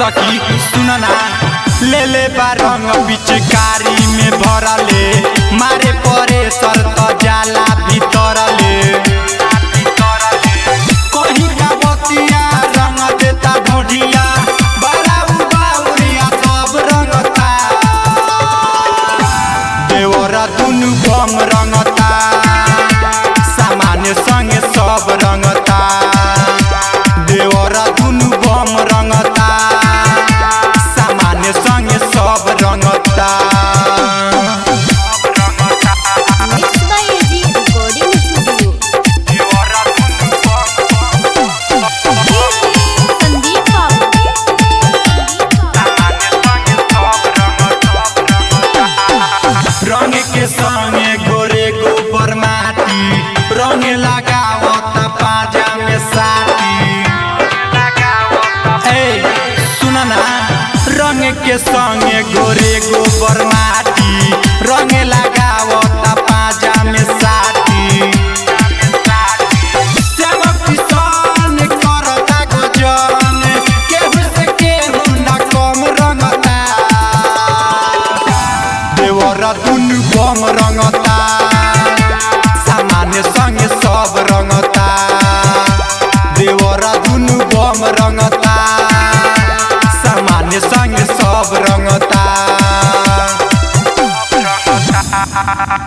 सखी सुनना ले ले बा रंग पिचकारी में भरले मारे परे सर त जाला भीतरले कहीं का बतिया रंग देता ढोढिया बड़ा उबाउरिया सब रंगता देवरा दुनु बम रंगता सामान्य संगे सब रंगता देवरा दुनु बम रंगता सामान्य संगे सब रंगता Mixed by AG Recording Studio. Sandeep बाबू रंग के संगे गोरे गोबर माटी रंग लगावत पाजा में साटी ए सुनना रंग के संगे गोरे गोबर माटी रंग लगावत पाजा में साटी सेवक किसान करता गजन केहू से केहू ना कम रंगता देवरा दुनु बम रंगता सामान्य संगे सब रंगता देवरा दुनु बम रंगता सामान्य संगे सब रंगता